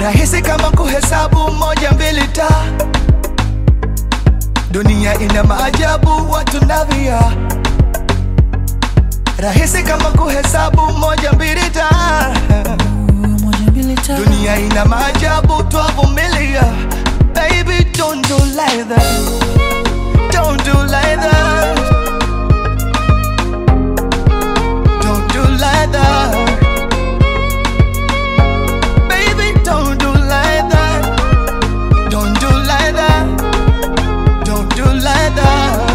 rahisi kama kuhesabu moja mbili ta dunia ina maajabu watu navia rahisi kama kuhesabu moja mbili ta moja mbili tatu dunia ina maajabu twavumilia baby don't do like that don't do like that don't do like that baby don't do like that don't do like that don't do like that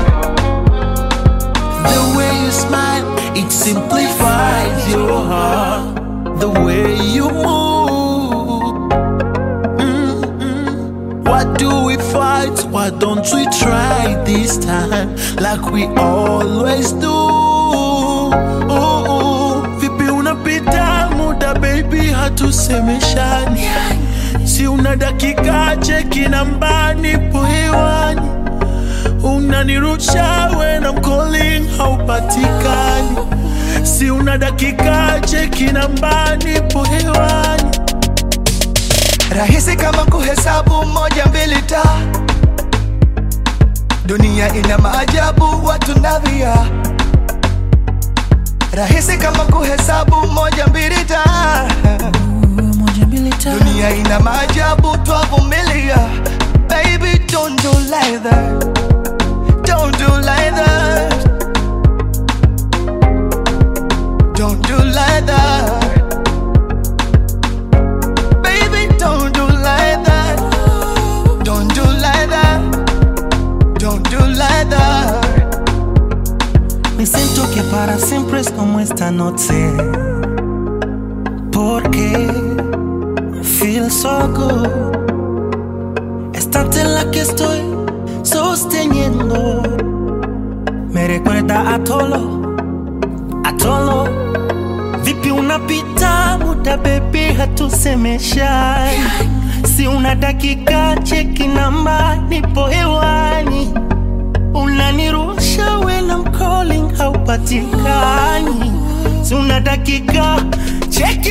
The way you smile, it simplifies your heart. The way you move. Mm-mm. Why do we fight? Why don't we try this time like we always do? Oh, vipi unapita muda baby, hatusemeshani. Si una dakika cheki nambani po hewani unanirusha when I'm calling haupatikani si una dakika cheki nambani po hewani rahisi kama kuhesabu moja mbili ta dunia ina maajabu watu navia rahisi kama kuhesabu moja mbili ta moja mbili tatu dunia ina maajabu twavumilia baby don't do like that don't do like that don't do like that baby don't do like that don't do like that don't do like that Me siento que para siempre es como esta noche. Porque feel so good. Estarte en la que estoy sosteniendo. Me recuerda a Tolo, a Tolo. Vipi unapita muda baby hatusemeshani. Si una dakika cheki namba nipo hewani unanirusha when I'm calling haupatikani, si una dakika cheki